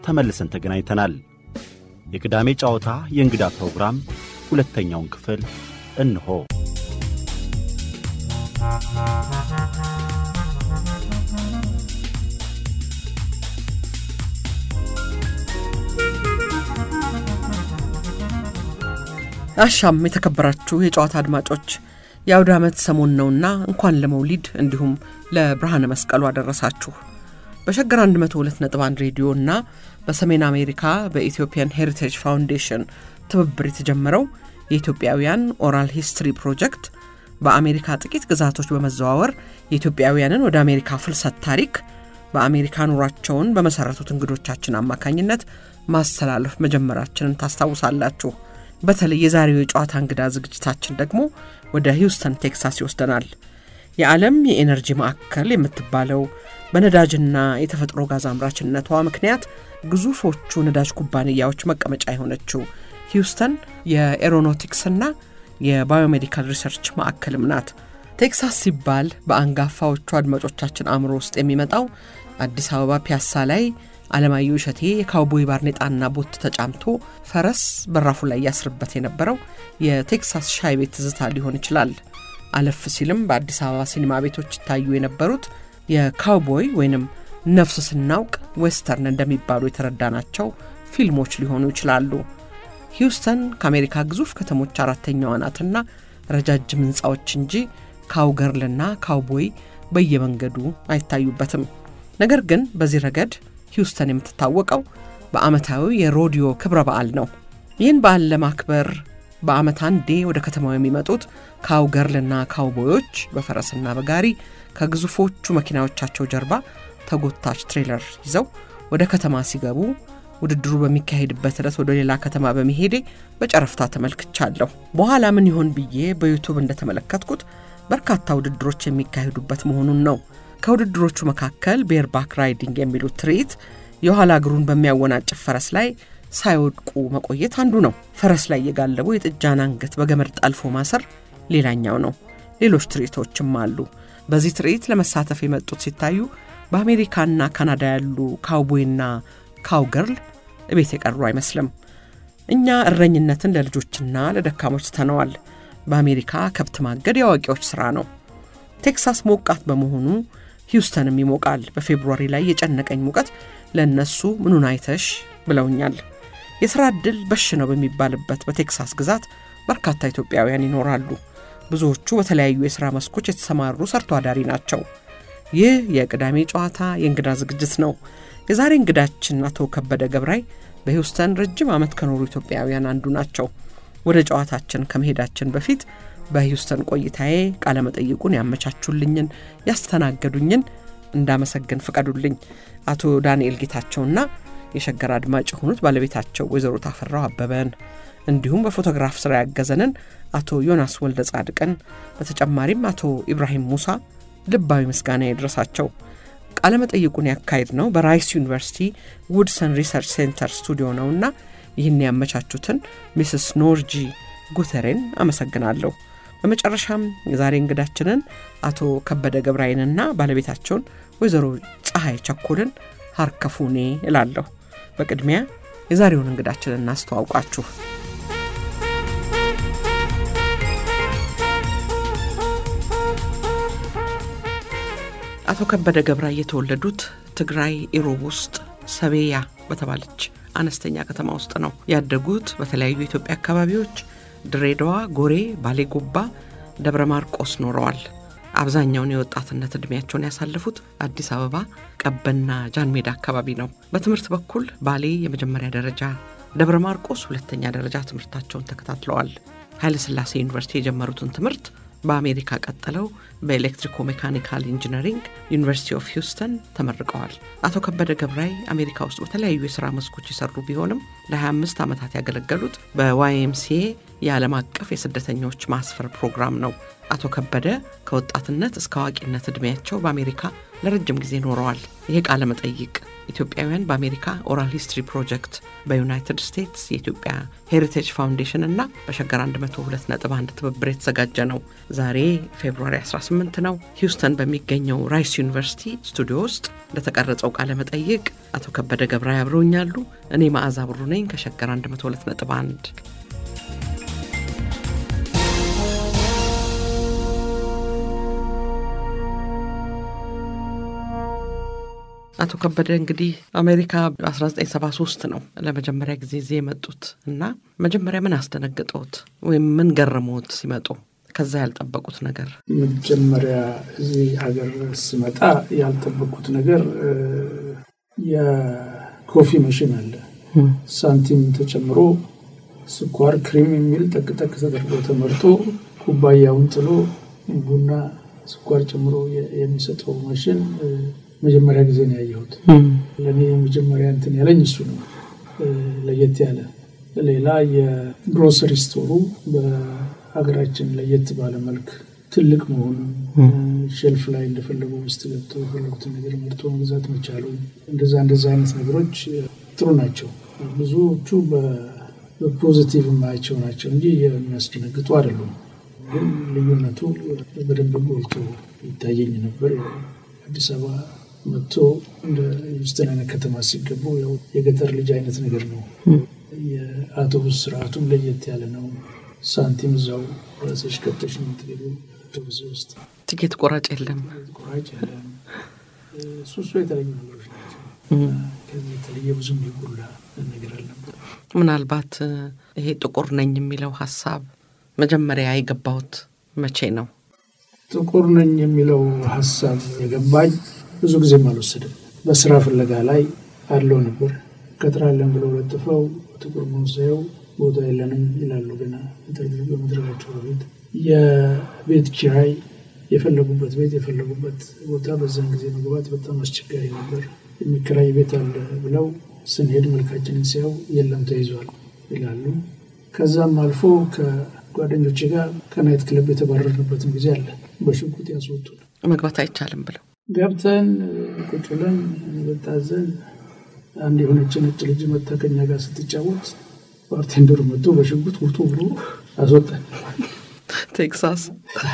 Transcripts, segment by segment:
ተመልሰን ተገናኝተናል። የቅዳሜ ጨዋታ የእንግዳ ፕሮግራም ሁለተኛውን ክፍል እንሆ። አሻም የተከበራችሁ የጨዋታ አድማጮች የአውደ ዓመት ሰሞን ነውና እንኳን ለመውሊድ እንዲሁም ለብርሃነ መስቀሉ አደረሳችሁ። በሸገር 102.1 ሬዲዮ እና በሰሜን አሜሪካ በኢትዮጵያን ሄሪቴጅ ፋውንዴሽን ትብብር የተጀመረው የኢትዮጵያውያን ኦራል ሂስትሪ ፕሮጀክት በአሜሪካ ጥቂት ግዛቶች በመዘዋወር የኢትዮጵያውያንን ወደ አሜሪካ ፍልሰት ታሪክ በአሜሪካ ኑሯቸውን በመሠረቱት እንግዶቻችን አማካኝነት ማስተላለፍ መጀመራችንን ታስታውሳላችሁ። በተለይ የዛሬው የጨዋታ እንግዳ ዝግጅታችን ደግሞ ወደ ሂውስተን ቴክሳስ ይወስደናል። የዓለም የኤነርጂ ማዕከል የምትባለው በነዳጅና የተፈጥሮ ጋዝ አምራችነቷ ምክንያት ግዙፎቹ ነዳጅ ኩባንያዎች መቀመጫ የሆነችው ሂውስተን የኤሮኖቲክስና የባዮሜዲካል ሪሰርች ማዕከልም ናት። ቴክሳስ ሲባል በአንጋፋዎቹ አድማጮቻችን አእምሮ ውስጥ የሚመጣው አዲስ አበባ ፒያሳ ላይ አለማየሁ እሸቴ የካውቦይ ባርኔጣና ቦት ተጫምቶ ፈረስ በራፉ ላይ ያስርበት የነበረው የቴክሳስ ሻይ ቤት ትዝታ ሊሆን ይችላል። አለፍ ሲልም በአዲስ አበባ ሲኒማ ቤቶች ይታዩ የነበሩት የካውቦይ ወይንም ነፍስ ስናውቅ ዌስተርን እንደሚባሉ የተረዳናቸው ፊልሞች ሊሆኑ ይችላሉ። ሂውስተን ከአሜሪካ ግዙፍ ከተሞች አራተኛዋ ናትና ረጃጅም ሕንፃዎች እንጂ ካውገርልና ካውቦይ በየመንገዱ አይታዩበትም። ነገር ግን በዚህ ረገድ ሂውስተን የምትታወቀው በዓመታዊ የሮዲዮ ክብረ በዓል ነው። ይህን በዓል ለማክበር በዓመት አንዴ ወደ ከተማው የሚመጡት ካውገርልና ካውቦዮች በፈረስና በጋሪ ከግዙፎቹ መኪናዎቻቸው ጀርባ ተጎታች ትሬለር ይዘው ወደ ከተማ ሲገቡ ውድድሩ በሚካሄድበት ዕለት ወደ ሌላ ከተማ በመሄዴ በጨረፍታ ተመልክቻለሁ። በኋላ ምን ይሆን ብዬ በዩቱብ እንደተመለከትኩት በርካታ ውድድሮች የሚካሄዱበት መሆኑን ነው። ከውድድሮቹ መካከል ቤርባክ ራይዲንግ የሚሉት ትርኢት የኋላ እግሩን በሚያወናጭፍ ፈረስ ላይ ሳይወድቁ መቆየት አንዱ ነው። ፈረስ ላይ የጋለቡ የጥጃን አንገት በገመድ ጠልፎ ማሰር ሌላኛው ነው። ሌሎች ትርኢቶችም አሉ። በዚህ ትርኢት ለመሳተፍ የመጡት ሲታዩ በአሜሪካና ካናዳ ያሉ ካውቦይና ካውገርል እቤት የቀሩ አይመስልም። እኛ እረኝነትን ለልጆችና ለደካሞች ትተነዋል። በአሜሪካ ከብት ማገድ የአዋቂዎች ሥራ ነው። ቴክሳስ ሞቃት በመሆኑ ሂውስተንም ይሞቃል። በፌብሩዋሪ ላይ የጨነቀኝ ሙቀት ለእነሱ ምኑን አይተሽ ብለውኛል። የሥራ ዕድል በሽ ነው በሚባልበት በቴክሳስ ግዛት በርካታ ኢትዮጵያውያን ይኖራሉ። ብዙዎቹ በተለያዩ የሥራ መስኮች የተሰማሩ ሰርቶ አዳሪ ናቸው። ይህ የቅዳሜ ጨዋታ የእንግዳ ዝግጅት ነው። የዛሬ እንግዳችን አቶ ከበደ ገብራይ በሂውስተን ረጅም ዓመት ከኖሩ ኢትዮጵያውያን አንዱ ናቸው። ወደ ጨዋታችን ከመሄዳችን በፊት በሂውስተን ቆይታዬ ቃለመጠይቁን ያመቻቹልኝን ያስተናገዱኝን እንዳመሰግን ፍቀዱልኝ። አቶ ዳንኤል ጌታቸውና የሸገር አድማጭ የሆኑት ባለቤታቸው ወይዘሮ ታፈራው አበበን እንዲሁም በፎቶግራፍ ስራ ያገዘንን አቶ ዮናስ ወልደ ጻድቅን በተጨማሪም አቶ ኢብራሂም ሙሳ ልባዊ ምስጋና ይድረሳቸው። ቃለመጠይቁን ያካሄድ ነው በራይስ ዩኒቨርሲቲ ውድሰን ሪሰርች ሴንተር ስቱዲዮ ነውና ይህን ያመቻቹትን ሚስስ ኖርጂ ጉተሬን አመሰግናለሁ። በመጨረሻም የዛሬ እንግዳችንን አቶ ከበደ ገብራይንና ባለቤታቸውን ወይዘሮ ፀሐይ ቸኮልን ሀርከፉኔ እላለሁ። በቅድሚያ የዛሬውን እንግዳችንን እናስተዋውቃችሁ። አቶ ከበደ ገብራይ የተወለዱት ትግራይ ኢሮብ ውስጥ ሰቤያ በተባለች አነስተኛ ከተማ ውስጥ ነው። ያደጉት በተለያዩ የኢትዮጵያ አካባቢዎች ድሬዳዋ፣ ጎሬ፣ ባሌ ጎባ፣ ደብረ ማርቆስ ኖረዋል። አብዛኛውን የወጣትነት ዕድሜያቸውን ያሳለፉት አዲስ አበባ ቀበና ጃን ሜዳ አካባቢ ነው። በትምህርት በኩል ባሌ የመጀመሪያ ደረጃ፣ ደብረ ማርቆስ ሁለተኛ ደረጃ ትምህርታቸውን ተከታትለዋል። ኃይለሥላሴ ዩኒቨርሲቲ የጀመሩትን ትምህርት በአሜሪካ ቀጥለው በኤሌክትሪኮ ሜካኒካል ኢንጂነሪንግ ዩኒቨርሲቲ ኦፍ ሂውስተን ተመርቀዋል። አቶ ከበደ ገብራይ አሜሪካ ውስጥ በተለያዩ የሥራ መስኮች የሰሩ ቢሆንም ለ25 ዓመታት ያገለገሉት በዋይኤምሲኤ የዓለም አቀፍ የስደተኞች ማስፈር ፕሮግራም ነው። አቶ ከበደ ከወጣትነት እስከ አዋቂነት ዕድሜያቸው በአሜሪካ ለረጅም ጊዜ ኖረዋል። ይሄ ቃለ መጠይቅ ኢትዮጵያውያን በአሜሪካ ኦራል ሂስትሪ ፕሮጀክት በዩናይትድ ስቴትስ የኢትዮጵያ ሄሪቴጅ ፋውንዴሽን እና በሸገር 102.1 ትብብር የተዘጋጀ ነው። ዛሬ ፌብሩዋሪ 18 ነው። ሂውስተን በሚገኘው ራይስ ዩኒቨርሲቲ ስቱዲዮ ውስጥ ለተቀረጸው ቃለ መጠይቅ አቶ ከበደ ገብረ ያብረውኛሉ። እኔ መዓዛ ብሩ ነኝ ከሸገር 102.1 አቶ ከበደ እንግዲህ አሜሪካ 1973 ነው ለመጀመሪያ ጊዜ እዚህ የመጡት እና መጀመሪያ ምን አስደነግጠውት ወይም ምን ገረመዎት ሲመጡ? ከዛ ያልጠበቁት ነገር? መጀመሪያ እዚህ ሀገር ስመጣ ያልጠበቁት ነገር የኮፊ መሽን አለ። ሳንቲም ተጨምሮ ስኳር፣ ክሪም የሚል ጠቅጠቅ ተደርጎ ተመርጦ ኩባያውን ጥሎ ቡና፣ ስኳር ጨምሮ የሚሰጠው ማሽን መጀመሪያ ጊዜ ነው ያየሁት። ለእኔ የመጀመሪያ እንትን ያለኝ እሱ ነው፣ ለየት ያለ። ሌላ የግሮሰሪ ስቶሩ በሀገራችን ለየት ባለ መልክ ትልቅ መሆኑ፣ ሼልፍ ላይ እንደፈለጉ ውስጥ ገብተው የፈለጉትን ነገር መርጦ መግዛት መቻሉ፣ እንደዛ እንደዛ አይነት ነገሮች ጥሩ ናቸው። ብዙዎቹ በፖዚቲቭ የማያቸው ናቸው እንጂ የሚያስደነግጡ አይደሉም። ግን ልዩነቱ በደንብ ጎልቶ ይታየኝ ነበር። አዲስ አበባ መጥቶ እንደ ዩስተን አይነት ከተማ ሲገቡ ያው የገጠር ልጅ አይነት ነገር ነው። የአውቶቡስ ስርዓቱም ለየት ያለ ነው። ሳንቲም እዛው ራስሽ ከተሽ ነው የምትገቢው አውቶቡስ ውስጥ። ትኬት ቆራጭ የለም፣ ቆራጭ የለም። ሱሱ የተለዩ ነገሮች ናቸው። ከዚህ የተለየ ብዙም የጎላ ነገር አልነበር። ምናልባት ይሄ ጥቁር ነኝ የሚለው ሀሳብ መጀመሪያ የገባሁት መቼ ነው? ጥቁር ነኝ የሚለው ሀሳብ የገባኝ ብዙ ጊዜም አልወሰድም። በስራ ፍለጋ ላይ አለው ነበር። ቀጥራለን ብለው ለጥፈው ጥቁር መውሰየው ቦታ የለንም ይላሉ። ገና ኢንተርቪው በመድረጋቸው በፊት የቤት ኪራይ የፈለጉበት ቤት የፈለጉበት ቦታ በዛን ጊዜ መግባት በጣም አስቸጋሪ ነበር። የሚከራይ ቤት አለ ብለው ስንሄድ መልካችንን ሲያው የለም ተይዟል ይላሉ። ከዛም አልፎ ከጓደኞቼ ጋር ከናይት ክለብ የተባረርንበትም ጊዜ አለ። በሽጉጥ ያስወጡን መግባት አይቻልም ብለው ገብተን ቁጭ ብለን በታዘን አንድ የሆነች ነጭ ልጅ መታ ከኛ ጋር ስትጫወት ባርቴንደሩ መጥቶ በሽጉጥ ውጡ ብሎ አስወጣን። ቴክሳስ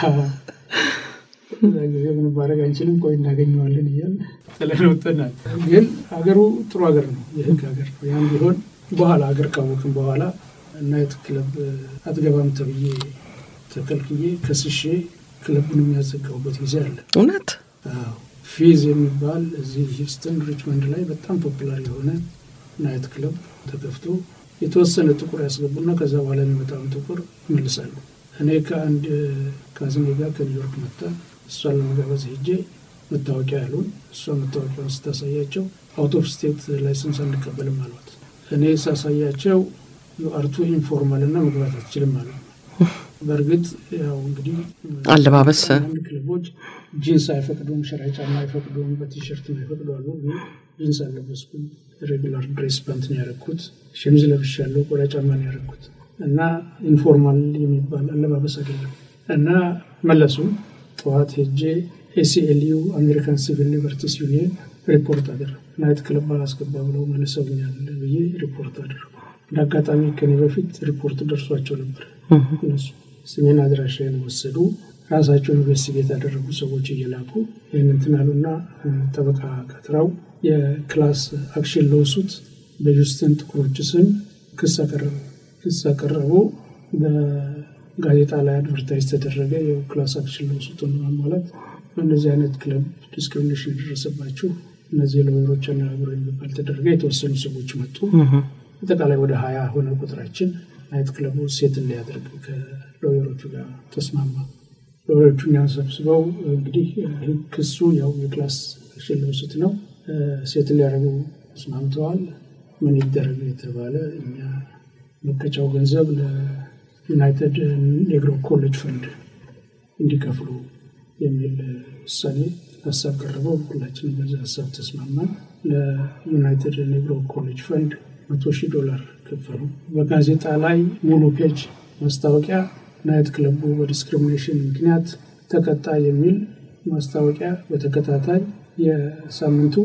እዛ ጊዜ ምንም ማድረግ አንችልም፣ ቆይ እናገኘዋለን እያል ጥለን ወጥተናል። ግን ሀገሩ ጥሩ ሀገር ነው፣ የህግ ሀገር ነው። ያም ቢሆን በኋላ ሀገር ካወቅን በኋላ ናይት ክለብ አትገባም ተብዬ ተከልክዬ ከስሼ ክለቡን የሚያዘጋውበት ጊዜ አለ። እውነት ፊዝ የሚባል እዚህ ሂውስተን ሪችመንድ ላይ በጣም ፖፑላር የሆነ ናይት ክለብ ተከፍቶ የተወሰነ ጥቁር ያስገቡና ከዛ በኋላ የሚመጣውን ጥቁር ይመልሳሉ። እኔ ከአንድ ካዝኔ ጋር ከኒውዮርክ መጣ እሷን ለመጋበዝ ሄጄ መታወቂያ ያሉን እሷ መታወቂያውን ስታሳያቸው አውት ኦፍ ስቴት ላይሰንስ አንቀበልም አሏት። እኔ ሳሳያቸው ዩአርቱ ኢንፎርማል እና መግባት አትችልም አሉ። በእርግጥ ያው እንግዲህ አለባበስ አንድ ክለቦች ጂንስ አይፈቅዱም፣ ሸራ ጫማ አይፈቅዱም፣ በቲሸርት አይፈቅዱ አሉ። ጂንስ አልለበስኩም። ሬጉላር ድሬስ ፓንት ነው ያደረኩት። ሸሚዝ ለብሻለሁ፣ ቆዳ ጫማ ነው ያደረኩት እና ኢንፎርማል የሚባል አለባበስ አይደለም እና መለሱ። ጠዋት ሄጄ ኤሲኤልዩ አሜሪካን ሲቪል ሊበርቲስ ዩኒየን ሪፖርት አደረጉ። ናይት ክለብ አላስገባ ብለው መልሰውኛል ብዬ ሪፖርት አደረጉ። እንደ አጋጣሚ ከኔ በፊት ሪፖርት ደርሷቸው ነበር። እነሱ ስሜን አድራሻዬን ወሰዱ። ራሳቸው ኢንቨስቲጌት ያደረጉ ሰዎች እየላኩ ይህን እንትን አሉና ጠበቃ ቀጥረው የክላስ አክሽን ለውሱት በዩስተን ጥቁሮች ስም ክስ አቀረቡ። ክስ አቀረቡ። በጋዜጣ ላይ አድቨርታይዝ ተደረገ። የክላስ አክሽን ለውሱትን ለማሟላት በእነዚህ አይነት ክለብ ዲስክሪሚኔሽን የደረሰባችሁ እነዚህ ሎየሮች አነጋግሮ የሚባል ተደረገ። የተወሰኑ ሰዎች መጡ። አጠቃላይ ወደ ሀያ ሆነ ቁጥራችን። ናይት ክለቡ ሴትን ሊያደርግ ከሎየሮቹ ጋር ተስማማ። ሎየሮቹን ያንሰብስበው እንግዲህ ክሱ ያው የክላስ አክሽን ለውሱት ነው። ሴትን ሊያደርጉ ተስማምተዋል። ምን ይደረግ የተባለ እኛ መቀጫው ገንዘብ ለዩናይትድ ኔግሮ ኮሌጅ ፈንድ እንዲከፍሉ የሚል ውሳኔ ሀሳብ ቀረበው። ሁላችንም በዛ ሀሳብ ተስማማን። ለዩናይትድ ኔግሮ ኮሌጅ ፈንድ መቶ ሺህ ዶላር ከፈሉ። በጋዜጣ ላይ ሙሉ ፔጅ ማስታወቂያ ናይት ክለቡ በዲስክሪሚኔሽን ምክንያት ተቀጣ የሚል ማስታወቂያ በተከታታይ የሳምንቱ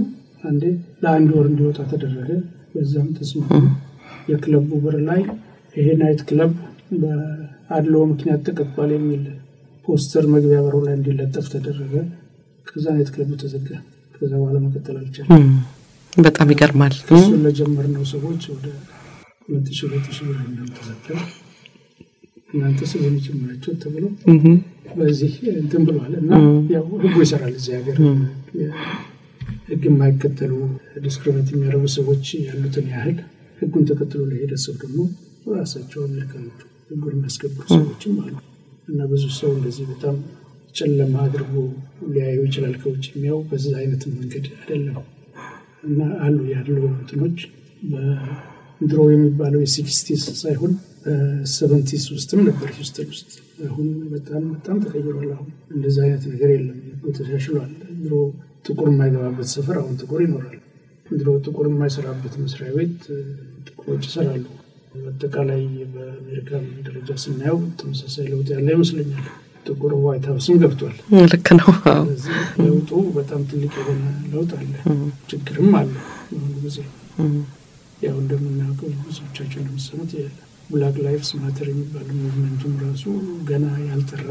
አንዴ ለአንድ ወር እንዲወጣ ተደረገ። በዛም ተስማሙ። የክለቡ በር ላይ ይሄ ናይት ክለብ በአድሎ ምክንያት ተቀጥቷል የሚል ፖስተር መግቢያ በሩ ላይ እንዲለጠፍ ተደረገ። ከዛ ናይት ክለቡ ተዘጋ። ከዛ በኋላ መቀጠል አልቻለም። በጣም ይገርማል። እሱን ለጀመርነው ሰዎች ወደ ሁለት ሺህ ሁለት ሺህ ብር ተሰጠ። እናንተ ስለሆነ ጀመራቸው ተብሎ በዚህ እንትን ብሏል እና ያው ህጉ ይሰራል እዚህ ሀገር ህግ የማይከተሉ ዲስክሪሚኔት የሚያደርጉ ሰዎች ያሉትን ያህል ህጉን ተከትሎ ለሄደ ሰው ደግሞ ራሳቸው የሚያቀምጡ ህጉን የሚያስከብሩ ሰዎችም አሉ እና ብዙ ሰው እንደዚህ በጣም ጨለማ አድርጎ ሊያየው ይችላል። ከውጭ የሚያው በዚህ አይነት መንገድ አይደለም እና አሉ ያለው እንትኖች በድሮ የሚባለው የሲክስቲስ ሳይሆን በሰቨንቲስ ውስጥም ነበር ሂውስተን ውስጥ። አሁን በጣም በጣም ተቀይሯል። አሁን እንደዚ አይነት ነገር የለም፣ ተሻሽሏል። ድሮ ጥቁር የማይገባበት ሰፈር አሁን ጥቁር ይኖራል። ድሮ ጥቁር የማይሰራበት መስሪያ ቤት ጥቁሮች ይሰራሉ። አጠቃላይ በአሜሪካ ደረጃ ስናየው ተመሳሳይ ለውጥ ያለ ይመስለኛል። ጥቁር ዋይት ሀውስም ገብቷል። ልክ ነው። ስለዚህ ለውጡ በጣም ትልቅ የሆነ ለውጥ አለ፣ ችግርም አለ። በአሁኑ ጊዜ ያው እንደምናውቀው ብዙዎቻቸው እንደምሰሙት የብላክ ላይፍስ ማተር የሚባል ሙቭመንቱም ራሱ ገና ያልጠራ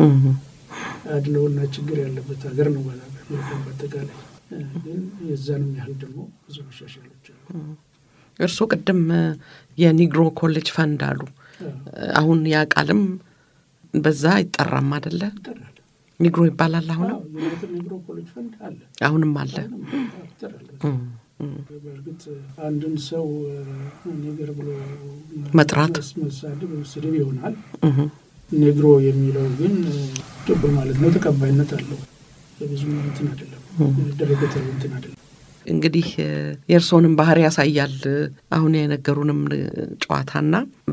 አድለውና ችግር ያለበት ሀገር ነው። በአጠቃላይ ግን የዛንም ያህል ደግሞ ብዙ መሻሻሎች አሉ። እርስዎ ቅድም የኒግሮ ኮሌጅ ፈንድ አሉ። አሁን ያ ቃልም በዛ አይጠራም አደለ? ይጠራል። ኒግሮ ይባላል። አሁንም ዩናይትድ ኒግሮ ኮሌጅ ፈንድ አለ፣ አሁንም አለ። ይጠራል። በእርግጥ አንድን ሰው ኔገር ብሎ መጥራት መሳደብ ስድብ ይሆናል። ኔግሮ የሚለው ግን ጥቁር ማለት ነው፣ ተቀባይነት አለው። ብዙ እንትን አይደለም፣ ደረገተሉ እንትን አይደለም። እንግዲህ የእርስዎንም ባህሪ ያሳያል። አሁን የነገሩንም ጨዋታና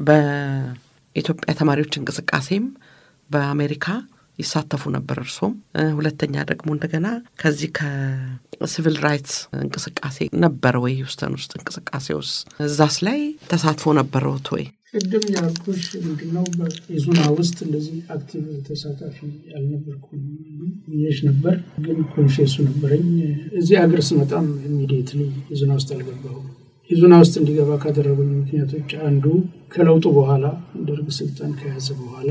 በኢትዮጵያ ተማሪዎች እንቅስቃሴም በአሜሪካ ይሳተፉ ነበር። እርሶም ሁለተኛ ደግሞ እንደገና ከዚህ ከሲቪል ራይትስ እንቅስቃሴ ነበረ ወይ ሂውስተን ውስጥ እንቅስቃሴ ውስጥ እዛስ ላይ ተሳትፎ ነበረውት ወይ? ቅድም ያልኩሽ ምንድነው በኢዙና ውስጥ እንደዚህ አክቲቭ ተሳታፊ አልነበርኩም ብዬሽ ነበር፣ ግን ኮንሽሱ ነበረኝ። እዚህ አገር ስመጣም ኢሚዲየትሊ ኢዙና ውስጥ አልገባሁም። ኢዙና ውስጥ እንዲገባ ካደረጉኝ ምክንያቶች አንዱ ከለውጡ በኋላ ደርግ ስልጣን ከያዘ በኋላ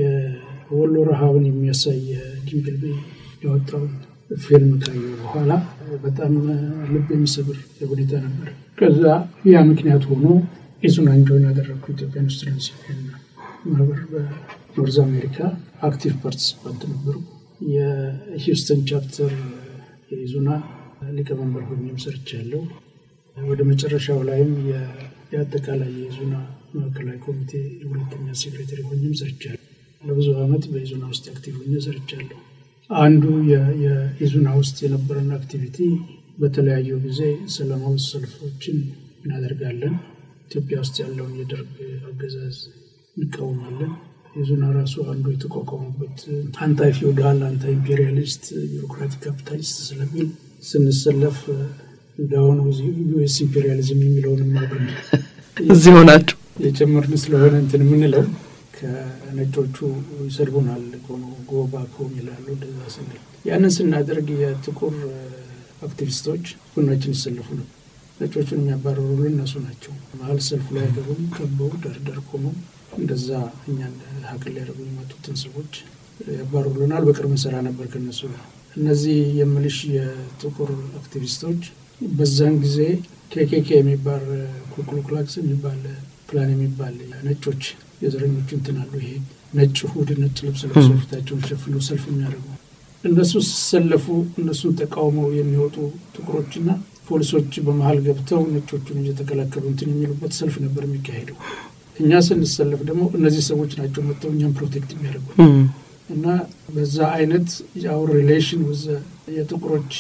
የወሎ ረሃብን የሚያሳይ ዲምፕልቤ ያወጣውን ፊልም ካየሁ በኋላ በጣም ልብ የሚሰብር ሁኔታ ነበር። ከዛ ያ ምክንያት ሆኖ ኢዙናን ጆይን ያደረግኩ ኢትዮጵያን ስቱደንትስ ዩኒየን ማህበር በኖርዝ አሜሪካ አክቲቭ ፓርቲሲፓንት ነበሩ። የሂውስተን ቻፕተር የኢዙና ሊቀመንበር ሆኜም ሰርቻለሁ። ወደ መጨረሻው ላይም የአጠቃላይ የኢዙና ማዕከላዊ ኮሚቴ የሁለተኛ ሴክሬታሪ ሆኜም ሰርቻለሁ። ለብዙ ዓመት በኢዙና ውስጥ አክቲቭ ሆኜ ሰርቻለሁ። አንዱ የኢዙና ውስጥ የነበረን አክቲቪቲ በተለያዩ ጊዜ ሰላማዊ ሰልፎችን እናደርጋለን። ኢትዮጵያ ውስጥ ያለውን የደርግ አገዛዝ እንቃወማለን። ኢዙና ራሱ አንዱ የተቋቋሙበት አንታይ ፊውዳል፣ አንታይ ኢምፔሪያሊስት፣ ቢሮክራቲክ ካፒታሊስት ስለሚል ስንሰለፍ እንደአሁኑ ዩኤስ ኢምፔሪያሊዝም የሚለውን አብረን እዚህ ሆናችሁ የጨመርን ስለሆነ እንትን የምንለው ከነጮቹ ይሰድቡናል፣ ጎባክ ሆም ይላሉ። እንደዛ ስንል ያንን ስናደርግ የጥቁር አክቲቪስቶች ጎናችን ይሰለፉ ነው። ነጮቹን የሚያባረሩልን እነሱ ናቸው። መሀል ሰልፉ ላይ ገቡም ከበው ዳርዳር ቆመው እንደዛ እኛን ሀቅል ሊያደርጉ የመጡትን ሰዎች ያባረሩልናል። በቅርብ እንሰራ ነበር ከነሱ ጋር። እነዚህ የምልሽ የጥቁር አክቲቪስቶች በዛን ጊዜ ኬኬኬ የሚባል ኩክሉክላክስ የሚባል ፕላን የሚባል ነጮች የዘረኞቹ እንትን አሉ። ይሄ ነጭ ሁድ ነጭ ልብስ ለብሰው ፊታቸውን ሸፍኖ ሰልፍ የሚያደርጉ እነሱ ሲሰለፉ እነሱን ተቃውመው የሚወጡ ጥቁሮችና ፖሊሶች በመሀል ገብተው ነጮቹን እየተከላከሉ እንትን የሚሉበት ሰልፍ ነበር የሚካሄደው። እኛ ስንሰለፍ ደግሞ እነዚህ ሰዎች ናቸው መጥተው እኛም ፕሮቴክት የሚያደርጉ እና በዛ አይነት የአውር ሪሌሽን የጥቁሮች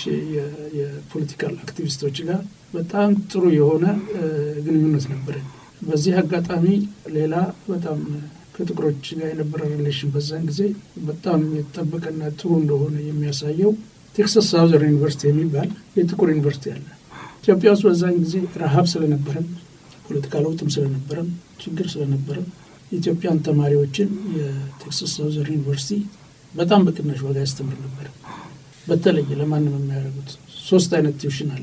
የፖለቲካል አክቲቪስቶች ጋር በጣም ጥሩ የሆነ ግንኙነት ነበረን። በዚህ አጋጣሚ ሌላ በጣም ከጥቁሮች ጋር የነበረ ሪሌሽን በዛን ጊዜ በጣም የተጠበቀና ጥሩ እንደሆነ የሚያሳየው ቴክሳስ ሳውዘርን ዩኒቨርሲቲ የሚባል የጥቁር ዩኒቨርሲቲ አለ። ኢትዮጵያ ውስጥ በዛን ጊዜ ረሃብ ስለነበረም ፖለቲካ ለውጥም ስለነበረም ችግር ስለነበረም የኢትዮጵያን ተማሪዎችን የቴክሳስ ሳውዘርን ዩኒቨርሲቲ በጣም በቅናሽ ዋጋ ያስተምር ነበር። በተለይ ለማንም የሚያደርጉት ሶስት አይነት ቲዩሽን አለ።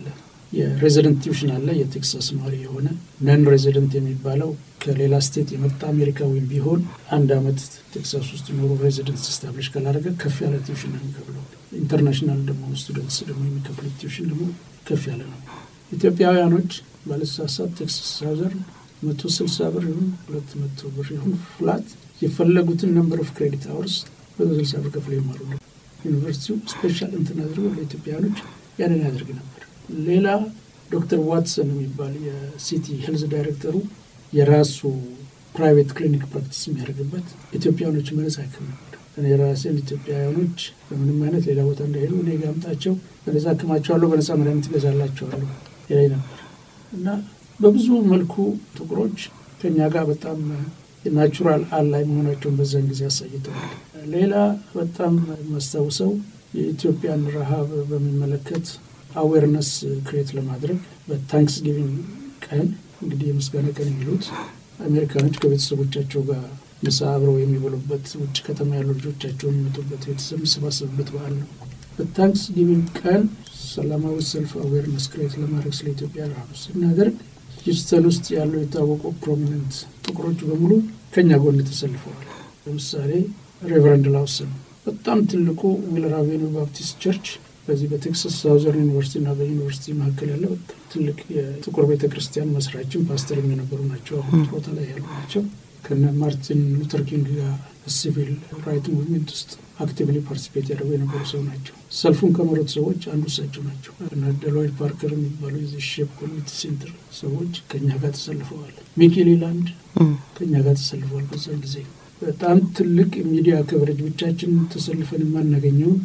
የሬዚደንት ቲዩሽን አለ። የቴክሳስ ነዋሪ የሆነ ነን ሬዚደንት የሚባለው ከሌላ ስቴት የመጣ አሜሪካዊም ቢሆን አንድ አመት ቴክሳስ ውስጥ ኖሮ ሬዚደንት ስታብሊሽ ካላደረገ ከፍ ያለ ቲዩሽን ነው የሚከፍለው። ኢንተርናሽናል ደግሞ ስቱደንትስ ደግሞ የሚከፍሉት ቲዩሽን ደግሞ ከፍ ያለ ነው። ኢትዮጵያውያኖች ባለተሳሳት ቴክሳስ ሳውዘርን መቶ ስልሳ ብር ይሁን ሁለት መቶ ብር ይሁን ፍላት የፈለጉትን ነምበር ኦፍ ክሬዲት አወርስ መቶ ስልሳ ብር ከፍለ ይማሩ ነው። ዩኒቨርሲቲው ስፔሻል እንትን አድርጎ ለኢትዮጵያውያኖች ያንን ያደርግ ነበር። ሌላ ዶክተር ዋትሰን የሚባል የሲቲ ሄልዝ ዳይሬክተሩ የራሱ ፕራይቬት ክሊኒክ ፕራክቲስ የሚያደርግበት ኢትዮጵያውያኖች መነጻ ያክም ነበር። እኔ ራሴን ኢትዮጵያውያኖች በምንም አይነት ሌላ ቦታ እንዳይሄዱ እኔ ጋ አምጣቸው፣ በነጻ አክማቸዋለሁ፣ በነጻ መድኃኒት እገዛላቸዋለሁ ይለኝ ነበር እና በብዙ መልኩ ጥቁሮች ከኛ ጋር በጣም ናቹራል አላይ መሆናቸውን በዛን ጊዜ አሳይተዋል። ሌላ በጣም የማስታውሰው የኢትዮጵያን ረሃብ በሚመለከት አዌርነስ ክሬት ለማድረግ በታንክስ ጊቪንግ ቀን እንግዲህ የምስጋና ቀን የሚሉት አሜሪካኖች ከቤተሰቦቻቸው ጋር ምሳ አብረው የሚበሉበት ውጭ ከተማ ያሉ ልጆቻቸው የሚመጡበት ቤተሰብ የሚሰባሰቡበት በዓል ነው። በታንክስ ጊቪንግ ቀን ሰላማዊ ሰልፍ አዌርነስ ክሬት ለማድረግ ስለ ኢትዮጵያ ረሃብ ስናደርግ ሂውስተን ውስጥ ያለው የታወቁ ፕሮሚነንት ጥቁሮች በሙሉ ከኛ ጎን ተሰልፈዋል። ለምሳሌ ሬቨረንድ ላውሰን በጣም ትልቁ ዊለር አቬኒው ባፕቲስት ቸርች በዚህ በቴክሳስ ሳውዘርን ዩኒቨርሲቲ እና በዩኒቨርሲቲ መካከል ያለ በጣም ትልቅ የጥቁር ቤተ ክርስቲያን መስራችን ፓስተር የነበሩ ናቸው። አሁን ቦታ ላይ ያሉ ናቸው። ከነ ማርቲን ሉተር ኪንግ ጋር ሲቪል ራይት ሙቭሜንት ውስጥ አክቲቭሊ ፓርቲሲፔት ያደርጉ የነበሩ ሰው ናቸው። ሰልፉን ከመሩት ሰዎች አንዱ እሳቸው ናቸው። እና ደሎይድ ፓርከር የሚባሉ የዚህ ሼፕ ኮሚኒቲ ሴንተር ሰዎች ከኛ ጋር ተሰልፈዋል። ሚኪ ሌላንድ ከኛ ጋር ተሰልፈዋል። በዛን ጊዜ በጣም ትልቅ ሚዲያ ከቨሬጅ ብቻችን ተሰልፈን የማናገኘውን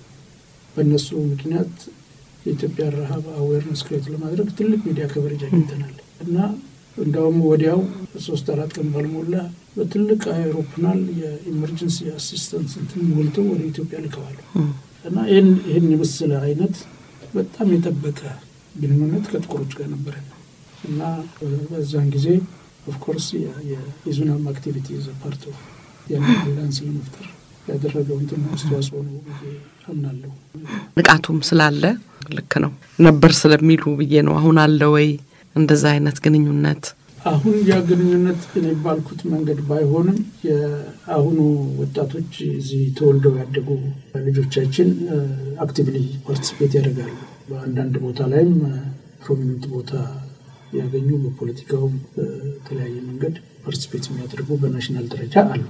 በእነሱ ምክንያት የኢትዮጵያ ረሃብ አዌርነስ ክሬት ለማድረግ ትልቅ ሚዲያ ከቨሬጅ አግኝተናል እና እንዳውም ወዲያው ሶስት አራት ቀን ባልሞላ በትልቅ አይሮፕላን የኢመርጀንሲ አሲስተንስ እንትን ሞልተው ወደ ኢትዮጵያ ልከዋል እና ይህን የመሰለ አይነት በጣም የጠበቀ ግንኙነት ከጥቁሮች ጋር ነበረን እና በዛን ጊዜ ኦፍኮርስ የዙናም አክቲቪቲ ዘ ፓርት ኦፍ ያንን አላያንስ ለመፍጠር ያደረገው እንትን አስተዋጽኦ ነው ብዬ አምናለሁ። ንቃቱም ስላለ ልክ ነው ነበር ስለሚሉ ብዬ ነው። አሁን አለ ወይ እንደዛ አይነት ግንኙነት? አሁን ያ ግንኙነት እኔ ባልኩት መንገድ ባይሆንም የአሁኑ ወጣቶች እዚህ ተወልደው ያደጉ ልጆቻችን አክቲቭሊ ፓርቲሲፔት ያደርጋሉ። በአንዳንድ ቦታ ላይም ፕሮሚነንት ቦታ ያገኙ በፖለቲካውም በተለያየ መንገድ ፓርቲሲፔት የሚያደርጉ በናሽናል ደረጃ አሉ።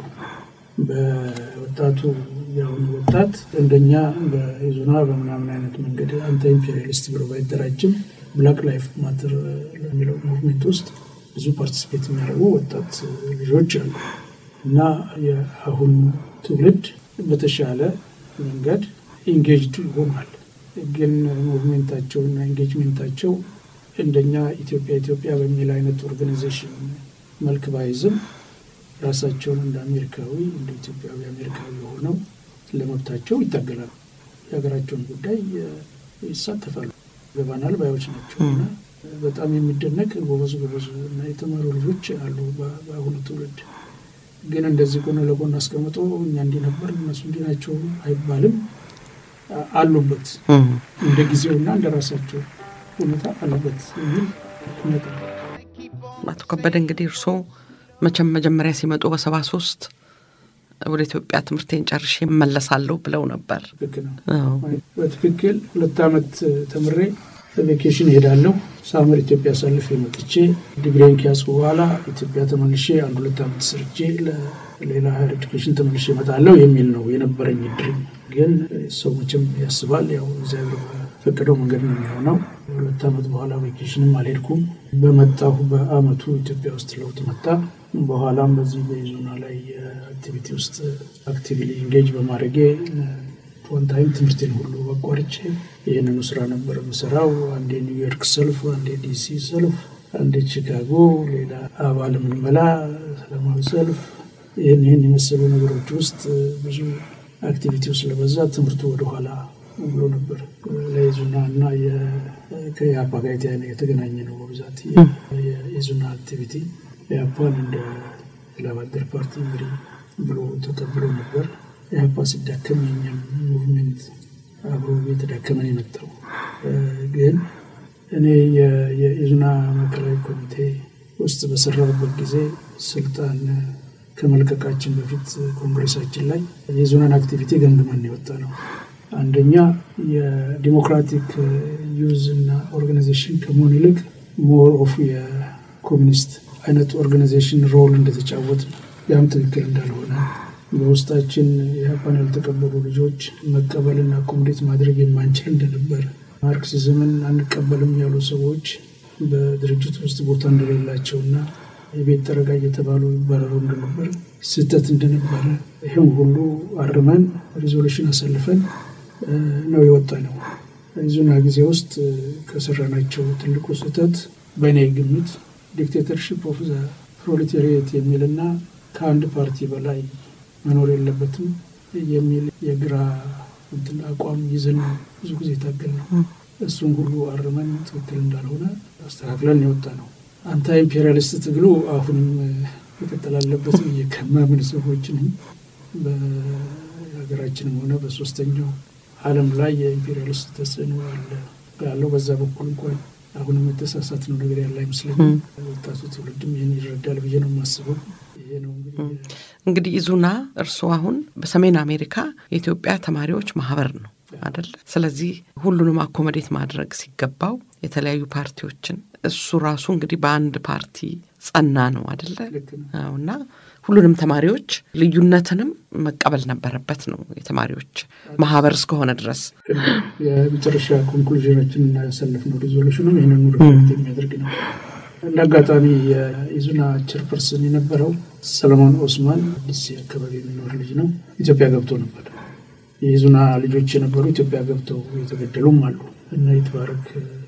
በወጣቱ የአሁኑ ወጣት እንደኛ በኢዙና በምናምን አይነት መንገድ አንተ ኢምፔሪያሊስት ብሎ ባይደራጅም ብላክ ላይፍ ማተር ለሚለው ሙቭሜንት ውስጥ ብዙ ፓርቲሲፔት የሚያደርጉ ወጣት ልጆች አሉ እና የአሁኑ ትውልድ በተሻለ መንገድ ኢንጌጅድ ሆኗል። ግን ሙቭሜንታቸው እና ኢንጌጅሜንታቸው እንደኛ ኢትዮጵያ ኢትዮጵያ በሚል አይነት ኦርጋናይዜሽን መልክ ባይዝም ራሳቸውን እንደ አሜሪካዊ እንደ ኢትዮጵያዊ አሜሪካዊ ሆነው ለመብታቸው ይታገላሉ። የሀገራቸውን ጉዳይ ይሳተፋሉ። ገባናል ባዮች ናቸው እና በጣም የሚደነቅ ጎበዝ ጎበዝ እና የተማሩ ልጆች አሉ በአሁኑ ትውልድ። ግን እንደዚህ ጎን ለጎን አስቀምጦ እኛ እንዲህ ነበር እነሱ እንዲህ ናቸው አይባልም። አሉበት እንደ ጊዜውና እንደ ራሳቸው ሁኔታ አሉበት የሚል እምነት ነው። አቶ ከበደ እንግዲህ እርስዎ መቼም መጀመሪያ ሲመጡ በሰባ ሶስት ወደ ኢትዮጵያ ትምህርቴን ጨርሼ እመለሳለሁ ብለው ነበር። ልክ ነው። በትክክል ሁለት ዓመት ተምሬ ቬኬሽን እሄዳለሁ። ሳምር ኢትዮጵያ አሳልፌ መጥቼ ዲግሪን ከያዝኩ በኋላ ኢትዮጵያ ተመልሼ አንድ ሁለት ዓመት ሰርቼ ለሌላ ሀይር ኤዱኬሽን ተመልሼ እመጣለሁ የሚል ነው የነበረኝ ድሪም። ግን ሰው መቼም ያስባል፣ ያው እግዚአብሔር በፈቀደው መንገድ ነው የሚሆነው። ሁለት ዓመት በኋላ ቬኬሽንም አልሄድኩም። በመጣሁ በአመቱ ኢትዮጵያ ውስጥ ለውጥ መጣ። በኋላም በዚህ በኢዞና ላይ አክቲቪቲ ውስጥ አክቲቭሊ ኢንጌጅ በማድረጌ ዋን ታይም ትምህርቴን ሁሉ አቋርጬ ይህንኑ ስራ ነበር የምሰራው። አንዴ ኒውዮርክ ሰልፍ፣ አንዴ ዲሲ ሰልፍ፣ አንዴ ቺካጎ፣ ሌላ አባል ምንመላ ሰላማዊ ሰልፍ፣ ይህን ይህን የመሰሉ ነገሮች ውስጥ ብዙ አክቲቪቲው ስለበዛ ትምህርቱ ወደኋላ ብሎ ነበር። ለኢዙና እና ከኢህአፓ ጋር የተገናኘ ነው በብዛት የኢዙና አክቲቪቲ ኢህአፓን እንደ ላባደር ፓርቲ መሪ ብሎ ተቀብሎ ነበር። ኢህአፓ ሲዳከም የኛም ሙቭሜንት አብሮ እየተዳከመን የመጣው ግን እኔ የኢዙና ማዕከላዊ ኮሚቴ ውስጥ በሰራሁበት ጊዜ ስልጣን ከመልቀቃችን በፊት ኮንግሬሳችን ላይ የኢዙናን አክቲቪቲ ገምግመን የወጣ ነው። አንደኛ የዲሞክራቲክ ዩዝ እና ኦርጋናይዜሽን ከመሆን ይልቅ ሞር ኦፍ የኮሚኒስት አይነት ኦርጋናይዜሽን ሮል እንደተጫወት ነው። ያም ትክክል እንዳልሆነ በውስጣችን የሀፓን ያልተቀበሉ ልጆች መቀበልና አኮሞዴት ማድረግ የማንችል እንደነበር፣ ማርክሲዝምን አንቀበልም ያሉ ሰዎች በድርጅት ውስጥ ቦታ እንደሌላቸውና የቤት ጠረጋ እየተባሉ ይባረሩ እንደነበር፣ ስህተት እንደነበረ ይህም ሁሉ አርመን ሪዞሉሽን አሳልፈን ነው የወጣ ነው። ኢዙና ጊዜ ውስጥ ከሰራናቸው ትልቁ ስህተት በእኔ ግምት ዲክቴተርሽፕ ኦፍ ዘ ፕሮሌታሪየት የሚልና ከአንድ ፓርቲ በላይ መኖር የለበትም የሚል የግራ እንትን አቋም ይዘን ነው ብዙ ጊዜ የታገል ነው። እሱም ሁሉ አርመን ትክክል እንዳልሆነ አስተካክለን የወጣ ነው። አንታ ኢምፔሪያሊስት ትግሉ አሁንም መቀጠል አለበት ብዬ ከማምን ሰዎችንም በሀገራችንም ሆነ በሶስተኛው ዓለም ላይ የኢምፔሪያሊስት ተጽዕኖ አለ ያለው በዛ በኩል እንኳን አሁንም የተሳሳት ነው ነገር ያለ አይመስለኝም። ወጣቱ ትውልድም ይህን ይረዳል ብዬ ነው የማስበው። ይሄ ነው እንግዲህ ኢዙና እርስዎ አሁን በሰሜን አሜሪካ የኢትዮጵያ ተማሪዎች ማህበር ነው አደለ? ስለዚህ ሁሉንም አኮመዴት ማድረግ ሲገባው የተለያዩ ፓርቲዎችን እሱ ራሱ እንግዲህ በአንድ ፓርቲ ጸና ነው አደለ? እና ሁሉንም ተማሪዎች ልዩነትንም መቀበል ነበረበት ነው የተማሪዎች ማህበር እስከሆነ ድረስ የመጨረሻ ኮንክሉዥናችን እና ያሳለፍነው ሪዞሉሽንም ይህንኑ ሪፍሌክት የሚያደርግ ነው። እንደ አጋጣሚ የኢዙና ቸርፐርሰን የነበረው ሰለሞን ኦስማን ዲሲ አካባቢ የሚኖር ልጅ ነው። ኢትዮጵያ ገብቶ ነበር። የኢዙና ልጆች የነበሩ ኢትዮጵያ ገብተው የተገደሉም አሉ እና ይትባረክ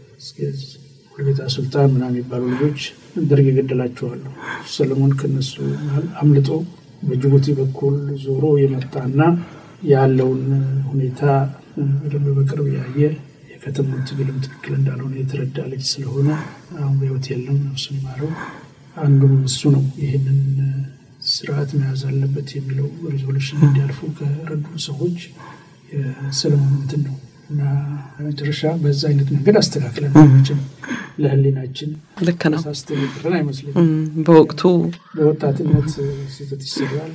ሁልጌታ ሱልጣን ምናምን የሚባሉ ልጆች ደርግ የገደላቸዋሉ። ሰለሞን ከነሱ መሀል አምልጦ በጅቡቲ በኩል ዞሮ የመጣና ያለውን ሁኔታ በደንብ በቅርብ ያየ የከተማው ትግልም ትክክል እንዳልሆነ የተረዳ ልጅ ስለሆነ አሁን በሕይወት የለም፣ ነፍሱን ይማረው። አንዱም እሱ ነው ይህንን ስርዓት መያዝ አለበት የሚለው ሪዞሉሽን እንዲያልፉ ከረዱ ሰዎች የሰለሞን እንትን ነው እና መጨረሻ በዛ አይነት መንገድ አስተካክለን ችም ለህሊናችን ልክ ነው ሳስተን የቀረን አይመስለኝም። በወቅቱ በወጣትነት ስህተት ይሰራል።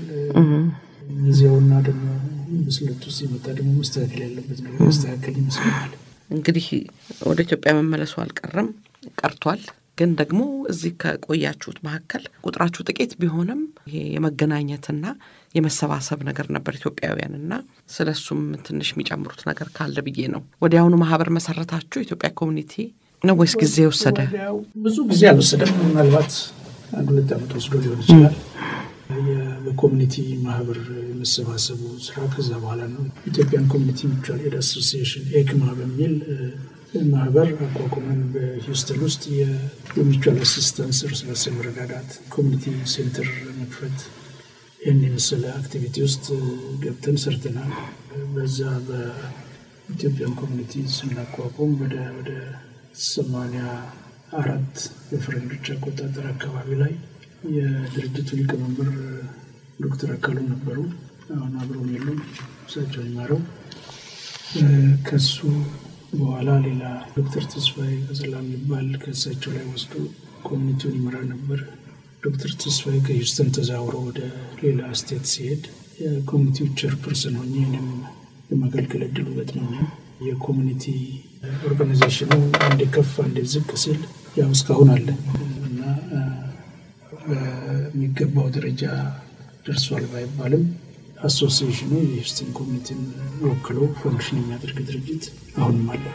ጊዜውና ደግሞ ብስለቱ ሲመጣ ደግሞ መስተካከል ያለበት ነገር መስተካከል ይመስለኛል። እንግዲህ ወደ ኢትዮጵያ መመለሱ አልቀረም ቀርቷል። ግን ደግሞ እዚህ ከቆያችሁት መካከል ቁጥራችሁ ጥቂት ቢሆንም ይሄ የመገናኘትና የመሰባሰብ ነገር ነበር ኢትዮጵያውያን እና ስለ እሱም ትንሽ የሚጨምሩት ነገር ካለ ብዬ ነው። ወዲያውኑ ማህበር መሰረታችሁ ኢትዮጵያ ኮሚኒቲ ነው ወይስ ጊዜ ወሰደ? ብዙ ጊዜ አልወሰደም። ምናልባት አንድ ሁለት ዓመት ወስዶ ሊሆን ይችላል። በኮሚኒቲ ማህበር የመሰባሰቡ ስራ ከዛ በኋላ ነው። ኢትዮጵያን ኮሚኒቲ ሚቹዋል ኤድ አሶሲዬሽን ኤክማ በሚል ማህበር አቋቁመን በሂውስተን ውስጥ የሚቹዋል አሲስታንስ እርስ በርስ መረዳዳት ኮሚኒቲ ሴንተር መክፈት ይህን የመሰለ አክቲቪቲ ውስጥ ገብተን ሰርተናል። በዛ በኢትዮጵያን ኮሚኒቲ ስናቋቁም ወደ ወደ ሰማንያ አራት በፈረንጆች አቆጣጠር አካባቢ ላይ የድርጅቱ ሊቀመንበር ዶክተር አካሉ ነበሩ። አሁን አብረውን የሉም፣ እሳቸው ይማረው። ከሱ በኋላ ሌላ ዶክተር ተስፋዬ ቀዘላ የሚባል ከእሳቸው ላይ ወስዶ ኮሚኒቲውን ይመራ ነበር። ዶክተር ተስፋዬ ከሂውስተን ተዛውሮ ወደ ሌላ ስቴት ሲሄድ የኮሚኒቲው ቸርፐርሰን ሆኜ እኔም የማገልገል እድሉ ገጥሞኛል። የኮሚኒቲ ኦርጋናይዜሽኑ አንዴ ከፍ አንዴ ዝቅ ሲል ያው እስካሁን አለ እና በሚገባው ደረጃ ደርሷል ባይባልም አሶሲዬሽኑ የሂውስተን ኮሚኒቲን ወክሎ ፈንክሽን የሚያደርግ ድርጅት አሁንም አለ።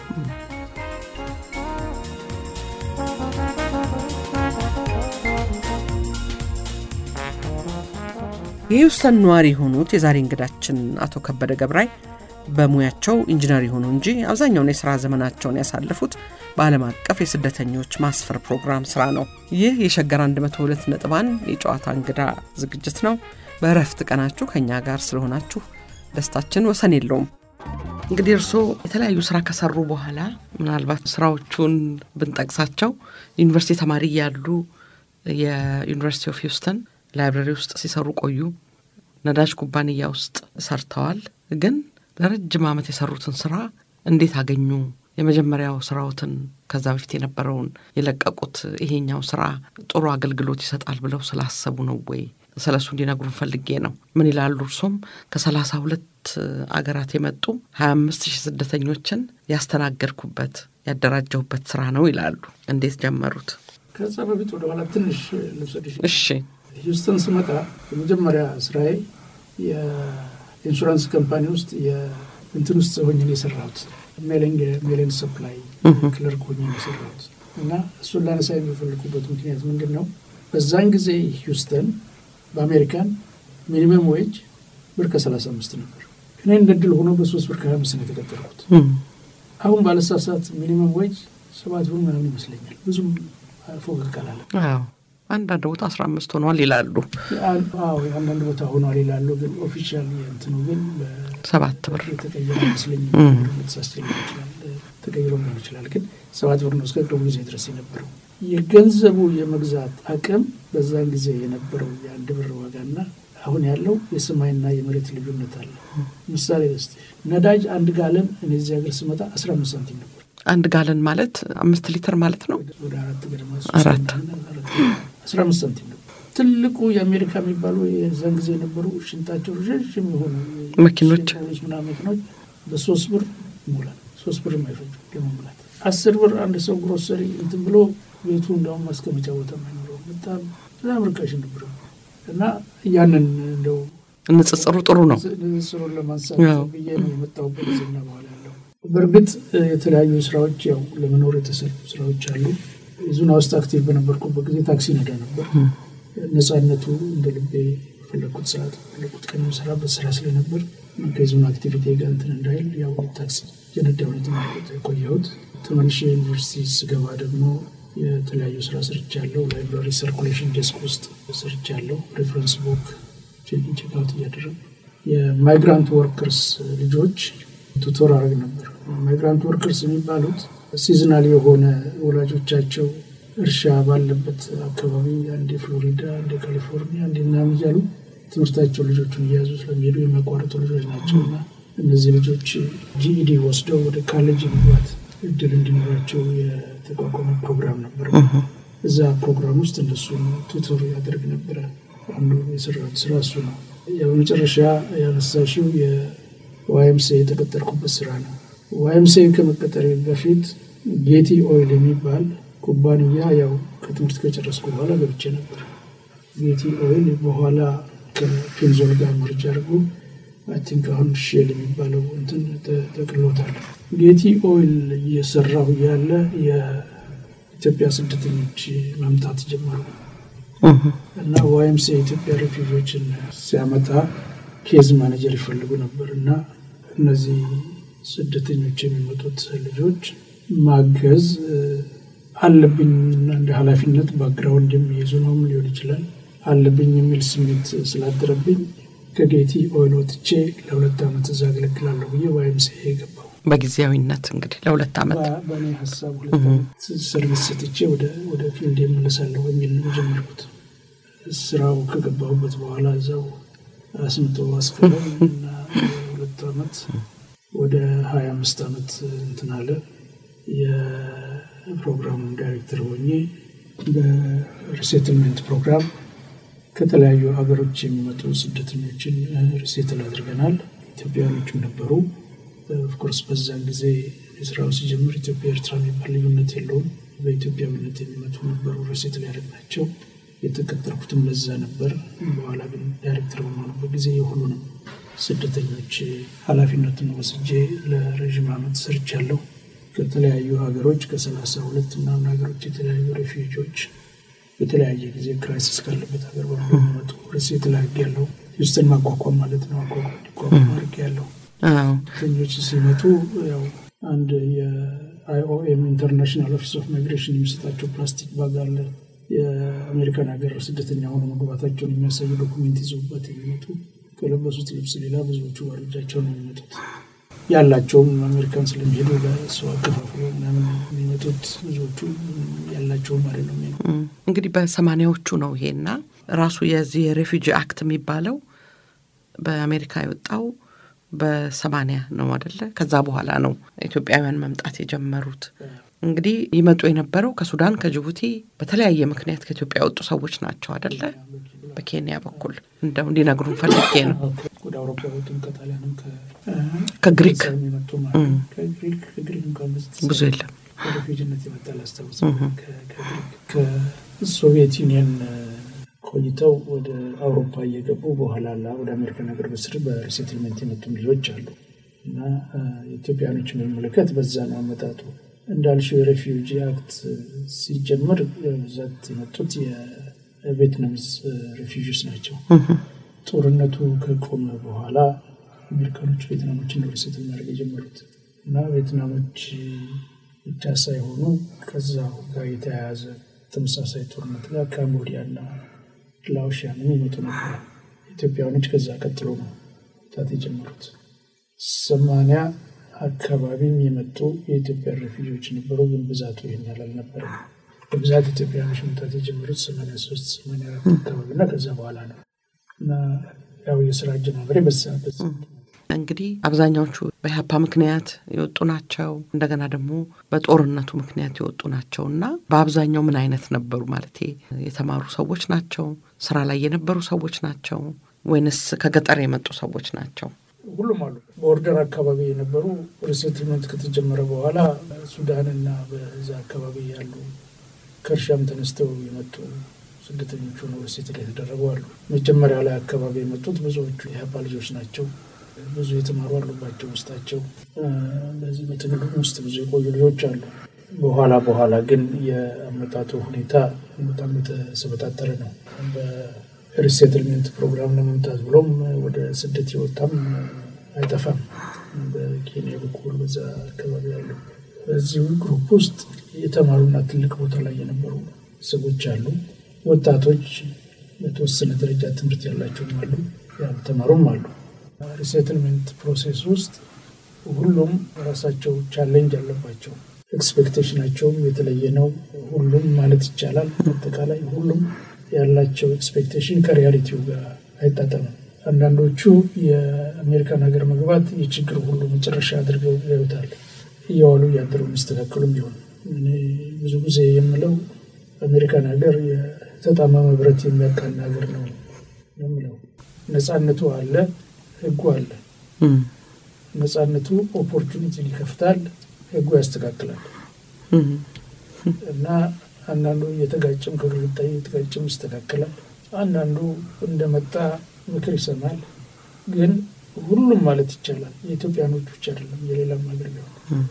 የሂውስተን ነዋሪ የሆኑት የዛሬ እንግዳችን አቶ ከበደ ገብራይ በሙያቸው ኢንጂነር የሆኑ እንጂ አብዛኛውን የሥራ ዘመናቸውን ያሳለፉት በዓለም አቀፍ የስደተኞች ማስፈር ፕሮግራም ስራ ነው። ይህ የሸገር 102 ነጥባን የጨዋታ እንግዳ ዝግጅት ነው። በእረፍት ቀናችሁ ከእኛ ጋር ስለሆናችሁ ደስታችን ወሰን የለውም። እንግዲህ እርስዎ የተለያዩ ስራ ከሰሩ በኋላ ምናልባት ስራዎቹን ብንጠቅሳቸው ዩኒቨርሲቲ ተማሪ እያሉ የዩኒቨርሲቲ ኦፍ ሂውስተን ላይብረሪ ውስጥ ሲሰሩ ቆዩ። ነዳጅ ኩባንያ ውስጥ ሰርተዋል። ግን ለረጅም ዓመት የሰሩትን ስራ እንዴት አገኙ የመጀመሪያው ስራዎትን ከዛ በፊት የነበረውን የለቀቁት ይሄኛው ስራ ጥሩ አገልግሎት ይሰጣል ብለው ስላሰቡ ነው ወይ? ስለ እሱ እንዲነግሩን ፈልጌ ነው። ምን ይላሉ? እርሶም ከሰላሳ ሁለት አገራት የመጡ ሀያ አምስት ሺህ ስደተኞችን ያስተናገድኩበት ያደራጀሁበት ስራ ነው ይላሉ። እንዴት ጀመሩት? ከዛ በፊት ወደኋላ ትንሽ ልውሰድሽ። እሺ ሂውስተን ስመጣ የመጀመሪያ ስራዬ የኢንሹራንስ ካምፓኒ ውስጥ እንትን ውስጥ ሆኜ ነው የሰራሁት። ሜሌን ሰፕላይ ክለርክ ሆኜ ነው የሰራሁት እና እሱን ላነሳ የሚፈልጉበት ምክንያት ምንድን ነው? በዛን ጊዜ ሂውስተን በአሜሪካን ሚኒመም ዌጅ ብር ከሰላሳ አምስት ነበር። እኔ እንደ ድል ሆኖ በሶስት ብር ከሀያ አምስት ነው የተቀጠርኩት። አሁን ባለሳሳት ሚኒመም ዌጅ ሰባት ብር ምናምን ይመስለኛል። ብዙም ፎቅቅ አላለም። አዎ አንዳንድ ቦታ አስራ አምስት ሆኗል ይላሉ። አዎ አንዳንድ ቦታ ሆኗል ይላሉ። ግን ኦፊሻል የእንትኑ ግን ሰባት ብር የተቀየረ አይመስለኝም። ተሳስቼ ሊሆን ይችላል፣ ተቀይሮ ሊሆን ይችላል። ግን ሰባት ብር ነው እስከ ቅርቡ ጊዜ ድረስ የነበረው። የገንዘቡ የመግዛት አቅም በዛን ጊዜ የነበረው የአንድ ብር ዋጋና አሁን ያለው የሰማይና የመሬት ልዩነት አለ። ምሳሌ ልስጥሽ። ነዳጅ አንድ ጋለን እኔ እዚህ ሀገር ስመጣ አስራ አምስት ሳንቲም ነበር። አንድ ጋለን ማለት አምስት ሊትር ማለት ነው። ወደ አራት ገደማ አራት አስራ አምስት ሳንቲም ነበር። ትልቁ የአሜሪካ የሚባሉ የዛን ጊዜ የነበሩ ሽንጣቸው ረዣዥም የሆኑ መኪኖች ምናምን መኪኖች በሶስት ብር ይሞላል። ሶስት ብር የማይፈጁ ለመሙላት አስር ብር አንድ ሰው ግሮሰሪ እንትን ብሎ ቤቱ እንደውም ማስቀመጫ ቦታ የማይኖረው በጣም በጣም ርካሽ ነበር እና ያንን እንደው ንጽጽሩ ጥሩ ነው። ንጽጽሩን ለማንሳት ብዬ ነው የመጣሁበት ዜና በኋላ ያለው በእርግጥ የተለያዩ ስራዎች ያው ለመኖር የተሰሩ ስራዎች አሉ። ዙና ውስጥ አክቲቭ በነበርኩበት ጊዜ ታክሲ ነዳ ነበር። ነጻነቱ እንደ ልቤ የፈለግኩት ሰዓት የፈለግኩት ቀን የምሰራበት ስራ ስለነበር ከዙን አክቲቪቲ ጋር እንትን እንዳይል ያው ታክሲ የነዳሁ ነው የቆየሁት። ተመልሼ ዩኒቨርሲቲ ስገባ ደግሞ የተለያዩ ስራ ሰርቻለሁ። ላይብራሪ ሰርኩሌሽን ዴስክ ውስጥ ሰርቻለሁ። ሬፈረንስ ቡክ ቼክአውት እያደረግ የማይግራንት ወርከርስ ልጆች ቱቶር አረግ ነበር። ማይግራንት ወርከርስ የሚባሉት ሲዝናል የሆነ ወላጆቻቸው እርሻ ባለበት አካባቢ አንዴ ፍሎሪዳ፣ አንዴ ካሊፎርኒያ፣ አንዴ ምናምን እያሉ ትምህርታቸው ልጆቹን እየያዙ ስለሚሄዱ የሚያቋርጡ ልጆች ናቸው እና እነዚህ ልጆች ጂኢዲ ወስደው ወደ ካሌጅ መግባት እድል እንዲኖራቸው የተቋቋመ ፕሮግራም ነበር። እዛ ፕሮግራም ውስጥ እነሱን ቱቶር ያደርግ ነበረ። አንዱ የሰራሁት ስራ እሱ ነው። በመጨረሻ ያነሳሽው የዋይምሴ የተቀጠርኩበት ስራ ነው። ዋይምሴ ከመቀጠር በፊት ጌቲ ኦይል የሚባል ኩባንያ ያው ከትምህርት ከጨረስኩ በኋላ ገብቼ ነበር። ጌቲ ኦይል በኋላ ከፔንዞል ጋር መርጃ አድርጎ አይ ቲንክ አሁን ሼል የሚባለው እንትን ተቅሎታል። ጌቲ ኦይል እየሰራሁ ያለ የኢትዮጵያ ስደተኞች መምጣት ጀመሩ እና ዋይምሴ የኢትዮጵያ ሬፊውጂዎችን ሲያመጣ ኬዝ ማኔጀር ይፈልጉ ነበር እና እነዚህ ስደተኞች የሚመጡት ልጆች ማገዝ አለብኝ እና እንደ ኃላፊነት ባክግራውንድ የሚይዙ ነውም ሊሆን ይችላል አለብኝ የሚል ስሜት ስላደረብኝ ከጌቲ ኦይል ወጥቼ ለሁለት ዓመት እዛ አገለግላለሁ ብዬ ዋይምሴ የገባው በጊዜያዊነት እንግዲህ ለሁለት ዓመት በእኔ ሀሳብ ሁለት ዓመት ሰርቪስ ሰጥቼ ወደ ፊልድ የመለሳለሁ የሚል ነው የጀመርኩት። ስራው ከገባሁበት በኋላ እዛው አስምቶ አስከረኝ እና ሁለት ዓመት ወደ ሀያ አምስት ዓመት እንትን አለ። የፕሮግራሙ ዳይሬክተር ሆኜ በሪሴትልሜንት ፕሮግራም ከተለያዩ ሀገሮች የሚመጡ ስደተኞችን ሪሴትል አድርገናል። ኢትዮጵያኖችም ነበሩ። ኦፍኮርስ በዛን ጊዜ የስራው ሲጀምር ኢትዮጵያ ኤርትራ የሚባል ልዩነት የለውም። በኢትዮጵያዊነት የሚመጡ ነበሩ ሪሴትል ያደረግናቸው። የተቀጠርኩትም ለዛ ነበር። በኋላ ግን ዳይሬክተር በመሆኑበት ጊዜ የሁሉንም ስደተኞች ኃላፊነትን ወስጄ ለረዥም ዓመት ሰርቻለሁ። ከተለያዩ ሀገሮች ከሰላሳ ሁለት ምናምን ሀገሮች የተለያዩ ሬፊውጂዎች በተለያየ ጊዜ ክራይሲስ ካለበት ሀገር በሙሉ የሚመጡ ርሴት ላግ ያለው ሂውስተን ማቋቋም ማለት ነው። አቋቋም እንዲቋቋም አድርግ ያለው ስደተኞች ሲመጡ ያው አንድ የአይኦኤም ኢንተርናሽናል ኦፊስ ኦፍ ማይግሬሽን የሚሰጣቸው ፕላስቲክ ባግ አለ። የአሜሪካን ሀገር ስደተኛ ሆነ መግባታቸውን የሚያሳዩ ዶኩሜንት ይዘውበት የሚመጡ ከለበሱት ልብስ ሌላ ብዙዎቹ ባዶ እጃቸውን ነው የሚመጡት። ያላቸውም አሜሪካን ስለሚሄዱ ለሰው አከፋፍሎ ምናምን የሚመጡት ብዙዎቹ ያላቸውም አይደለም። እንግዲህ በሰማኒያዎቹ ነው ይሄና ራሱ የዚህ የሬፊጂ አክት የሚባለው በአሜሪካ የወጣው በሰማንያ ነው አደለ? ከዛ በኋላ ነው ኢትዮጵያውያን መምጣት የጀመሩት። እንግዲህ ይመጡ የነበረው ከሱዳን፣ ከጅቡቲ በተለያየ ምክንያት ከኢትዮጵያ የወጡ ሰዎች ናቸው አደለ? በኬንያ በኩል እንደው እንዲነግሩን ፈልጌ ነው። ወደ አውሮፓ የወጡም ከጣሊያንም ከግሪክ የመጡ ማለት ነው። ከግሪክ ከግሪክ እንኳን ብዙ የለም። ወደ ፊጅነት የመጣ ላስታውስ። ከሶቪየት ዩኒየን ቆይተው ወደ አውሮፓ እየገቡ በኋላ ላ ወደ አሜሪካን ሀገር በስር በሪሴትልሜንት የመጡም ልጆች አሉ እና ኢትዮጵያኖች የሚመለከት በዛ ነው አመጣጡ። እንዳልሽው የሬፊውጂ አክት ሲጀምር በብዛት የመጡት የቬትናምስ ሬፊውጂስ ናቸው። ጦርነቱ ከቆመ በኋላ አሜሪካኖች ቬትናሞችን ነው ሪሴትል ማድረግ የጀመሩት እና ቬትናሞች ብቻ ሳይሆኑ ከዛው ጋር የተያያዘ ተመሳሳይ ጦርነት ጋር ካምቦዲያ እና ላኦሻንም ይመጡ ነበር። ኢትዮጵያውያኖች ከዛ ቀጥሎ ነው መምጣት የጀመሩት። ሰማንያ አካባቢም የመጡ የኢትዮጵያ ሬፊውጂዎች ነበሩ፣ ግን ብዛቱ ይህን ያህል አልነበረም። በብዛት ኢትዮጵያውያኖች መምጣት የጀመሩት ሰማንያ ሶስት ሰማንያ አራት አካባቢ እና ከዛ በኋላ ነው እና ያው የስራ አጀማመሬ በዛ በዛ እንግዲህ አብዛኛዎቹ በኢህአፓ ምክንያት የወጡ ናቸው። እንደገና ደግሞ በጦርነቱ ምክንያት የወጡ ናቸው እና በአብዛኛው ምን አይነት ነበሩ? ማለት የተማሩ ሰዎች ናቸው? ስራ ላይ የነበሩ ሰዎች ናቸው? ወይንስ ከገጠር የመጡ ሰዎች ናቸው? ሁሉም አሉ። በኦርደር አካባቢ የነበሩ ሪሴትልመንት ከተጀመረ በኋላ ሱዳንና በዛ አካባቢ ያሉ ከእርሻም ተነስተው የመጡ ስደተኞች ሆነው ሪሴትል የተደረጉ አሉ። መጀመሪያ ላይ አካባቢ የመጡት ብዙዎቹ የኢህአፓ ልጆች ናቸው። ብዙ የተማሩ አሉባቸው ውስጣቸው። በዚህ በትግሉ ውስጥ ብዙ የቆዩ ልጆች አሉ። በኋላ በኋላ ግን የአመጣጡ ሁኔታ በጣም የተሰበጣጠረ ነው። በሪሴትልሜንት ፕሮግራም ለመምጣት ብሎም ወደ ስደት የወጣም አይጠፋም። በኬንያ በኩል በዛ አካባቢ ያሉ በዚሁ ግሩፕ ውስጥ የተማሩና ትልቅ ቦታ ላይ የነበሩ ሰዎች አሉ። ወጣቶች በተወሰነ ደረጃ ትምህርት ያላቸውም አሉ፣ ያልተማሩም አሉ። ሪሴትልሜንት ፕሮሴስ ውስጥ ሁሉም ራሳቸው ቻሌንጅ አለባቸው። ኤክስፔክቴሽናቸውም የተለየ ነው። ሁሉም ማለት ይቻላል አጠቃላይ ሁሉም ያላቸው ኤክስፔክቴሽን ከሪያሊቲው ጋር አይጣጠምም። አንዳንዶቹ የአሜሪካን ሀገር መግባት የችግር ሁሉ መጨረሻ አድርገው ያዩታል። እየዋሉ እያደሩ የሚስተካከሉም ቢሆን እኔ ብዙ ጊዜ የምለው አሜሪካን ሀገር የተጣመመ ብረት የሚያቃና ሀገር ነው የምለው። ነፃነቱ አለ፣ ህጉ አለ። ነፃነቱ ኦፖርቹኒቲን ይከፍታል፣ ህጉ ያስተካክላል። እና አንዳንዱ እየተጋጨም ከግድግዳ እየተጋጨም ይስተካከላል። አንዳንዱ እንደመጣ ምክር ይሰማል። ግን ሁሉም ማለት ይቻላል የኢትዮጵያኖች ብቻ አይደለም፣ የሌላም ሀገር ቢሆን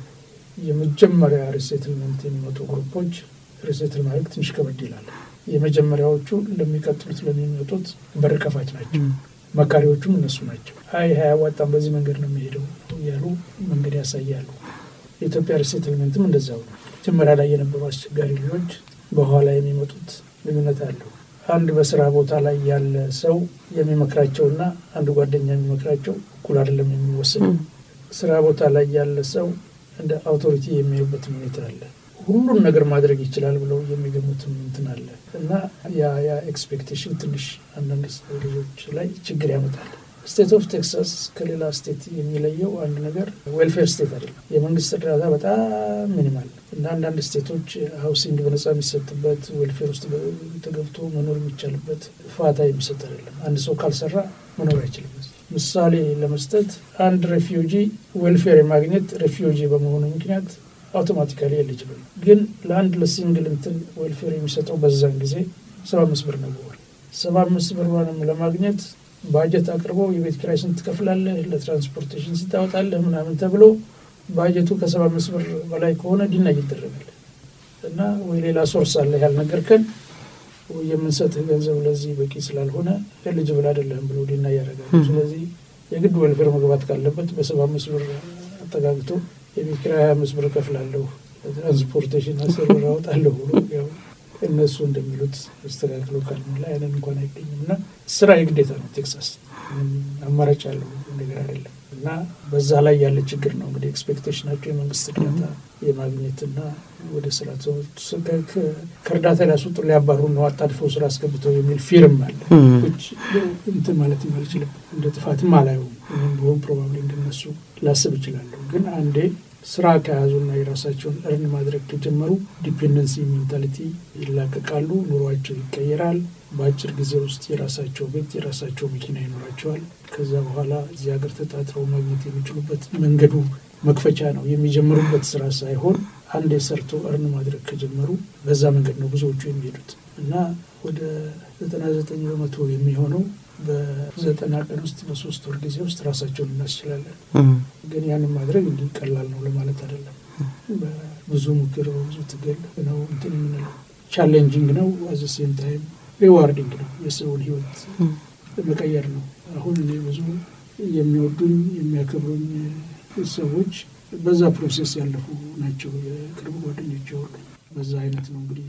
የመጀመሪያ ሪሴትልመንት የሚመጡ ግሩፖች ሪሴትል ማድረግ ትንሽ ከበድ ይላል። የመጀመሪያዎቹ ለሚቀጥሉት ለሚመጡት በር ከፋች ናቸው። መካሪዎቹም እነሱ ናቸው። አይ አያዋጣም፣ በዚህ መንገድ ነው የሚሄደው እያሉ መንገድ ያሳያሉ። የኢትዮጵያ ሪሴትልመንትም እንደዛው ነው። መጀመሪያ ላይ የነበሩ አስቸጋሪ ልጆች በኋላ የሚመጡት ልዩነት አለው። አንድ በስራ ቦታ ላይ ያለ ሰው የሚመክራቸውና አንድ ጓደኛ የሚመክራቸው እኩል አይደለም የሚወሰነው። ስራ ቦታ ላይ ያለ ሰው እንደ አውቶሪቲ የሚያዩበትም ሁኔታ አለ። ሁሉን ነገር ማድረግ ይችላል ብለው የሚገሙትም እንትን አለ እና ያ ያ ኤክስፔክቴሽን ትንሽ አንዳንድ ልጆች ላይ ችግር ያመጣል። ስቴት ኦፍ ቴክሳስ ከሌላ ስቴት የሚለየው አንድ ነገር ዌልፌር ስቴት አይደለም። የመንግስት እርዳታ በጣም ሚኒማል እና አንዳንድ ስቴቶች ሀውሲንግ በነጻ የሚሰጥበት ዌልፌር ውስጥ ተገብቶ መኖር የሚቻልበት ፋታ የሚሰጥ አይደለም። አንድ ሰው ካልሰራ መኖር አይችልም። ምሳሌ ለመስጠት አንድ ሬፊውጂ ዌልፌር የማግኘት ሬፊውጂ በመሆኑ ምክንያት አውቶማቲካሊ ኤሊጅብል ግን ለአንድ ለሲንግል እንትን ዌልፌር የሚሰጠው በዛን ጊዜ ሰባ አምስት ብር ነው በወር። ሰባ አምስት ብርንም ለማግኘት ባጀት አቅርበው የቤት ኪራይ ስንት ትከፍላለህ፣ ለትራንስፖርቴሽን ስታወጣለህ ምናምን ተብሎ ባጀቱ ከሰባ አምስት ብር በላይ ከሆነ ዲና ይደረጋል እና ወይ ሌላ ሶርስ አለ ያልነገርከን የምንሰጥህ ገንዘብ ለዚህ በቂ ስላልሆነ ኤሊጅብል አይደለም ብሎ ዲና ያደርጋሉ። ስለዚህ የግድ ዌልፌር መግባት ካለበት በሰባ አምስት ብር አጠጋግቶ የቤት ኪራይ ሀያ አምስት ብር እከፍላለሁ ለትራንስፖርቴሽን አስር ብር አወጣለሁ ብሎ ያው እነሱ እንደሚሉት መስተካከሉ ካልሞላ ያንን እንኳን አይገኝም እና ስራ የግዴታ ነው። ቴክሳስ አማራጭ ያለው ነገር አይደለም እና በዛ ላይ ያለ ችግር ነው እንግዲህ ኤክስፔክቴሽናቸው የመንግስት እርዳታ የማግኘትና ወደ ስራ ከእርዳታ ሊያስወጡ ሊያባሩ ነው አጣድፈው ስራ አስገብተው የሚል ፊርም አለ። እንትን ማለት አልችልም፣ እንደ ጥፋትም አላየውም። ቢሆን ፕሮባብሊ እንደ እንደነሱ ላስብ እችላለሁ። ግን አንዴ ስራ ከያዙና የራሳቸውን እርን ማድረግ ከጀመሩ ዲፔንደንሲ ሜንታሊቲ ይላቀቃሉ። ኑሯቸው ይቀየራል። በአጭር ጊዜ ውስጥ የራሳቸው ቤት፣ የራሳቸው መኪና ይኖራቸዋል። ከዛ በኋላ እዚህ ሀገር ተጣጥረው ማግኘት የሚችሉበት መንገዱ መክፈቻ ነው። የሚጀምሩበት ስራ ሳይሆን አንዴ ሰርቶ እርን ማድረግ ከጀመሩ በዛ መንገድ ነው ብዙዎቹ የሚሄዱት እና ወደ ዘጠና ዘጠኝ በመቶ የሚሆነው በዘጠና ቀን ውስጥ በሶስት ወር ጊዜ ውስጥ ራሳቸውን እናስችላለን። ግን ያንን ማድረግ እንዲህ ቀላል ነው ለማለት አይደለም። በብዙ ምክር፣ በብዙ ትግል ነው እንትን የምንለው። ቻሌንጂንግ ነው፣ አዘ ሴም ታይም ሪዋርዲንግ ነው። የሰውን ህይወት መቀየር ነው። አሁን እኔ ብዙ የሚወዱኝ የሚያከብሩኝ ሰዎች በዛ ፕሮሴስ ያለፉ ናቸው። የቅርብ ጓደኞች ሁሉ በዛ አይነት ነው እንግዲህ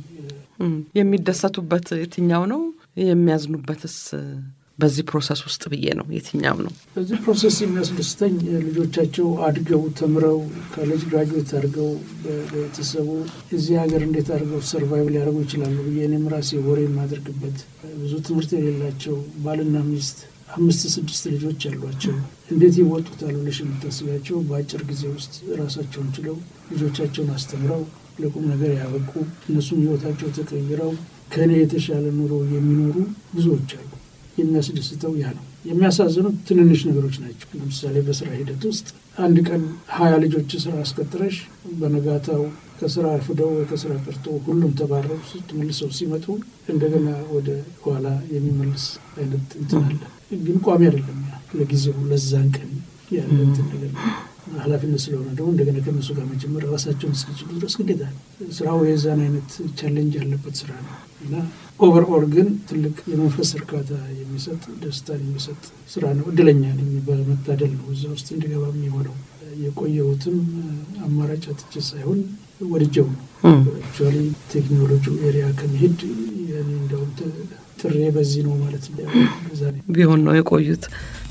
የሚደሰቱበት የትኛው ነው? የሚያዝኑበትስ በዚህ ፕሮሰስ ውስጥ ብዬ ነው የትኛው ነው? በዚህ ፕሮሰስ የሚያስደስተኝ ልጆቻቸው አድገው ተምረው ኮሌጅ ግራጁዌት አድርገው በቤተሰቡ እዚህ ሀገር እንዴት አድርገው ሰርቫይቭ ሊያደርጉ ይችላሉ ብዬ እኔም ራሴ ወሬ የማደርግበት ብዙ ትምህርት የሌላቸው ባልና ሚስት አምስት ስድስት ልጆች ያሏቸው እንዴት ይወጡታል ብለሽ የምታስቢያቸው በአጭር ጊዜ ውስጥ ራሳቸውን ችለው ልጆቻቸውን አስተምረው ለቁም ነገር ያበቁ እነሱም ህይወታቸው ተቀይረው ከእኔ የተሻለ ኑሮ የሚኖሩ ብዙዎች አሉ። የሚያስደስተው ያ ነው። የሚያሳዝኑት ትንንሽ ነገሮች ናቸው። ለምሳሌ በስራ ሂደት ውስጥ አንድ ቀን ሀያ ልጆች ስራ አስቀጥረሽ በነጋታው ከስራ አርፍደው ወይ ከስራ ቀርቶ ሁሉም ተባረው ስትመልሰው ሲመጡ እንደገና ወደ ኋላ የሚመልስ አይነት እንትን አለ። ግን ቋሚ አይደለም። ያ ለጊዜው ለዛን ቀን ያለ እንትን ነገር ነው። ኃላፊነት ስለሆነ ደግሞ እንደገና ከነሱ ጋር መጀመር ራሳቸውን እስኪችሉ ድረስ ግዴታ ነው። ስራው የዛን አይነት ቻሌንጅ ያለበት ስራ ነው እና ኦቨርኦል ግን ትልቅ የመንፈስ እርካታ የሚሰጥ ደስታን የሚሰጥ ስራ ነው። እድለኛ ነኝ። በመታደል ነው እዛ ውስጥ እንድገባ የሚሆነው። የቆየሁትም አማራጭ አጥቼ ሳይሆን ወድጀው ነው። አክቹዋሊ ቴክኖሎጂ ኤሪያ ከመሄድ እንደውም ጥሬ በዚህ ነው ማለት ቢሆን ነው የቆዩት።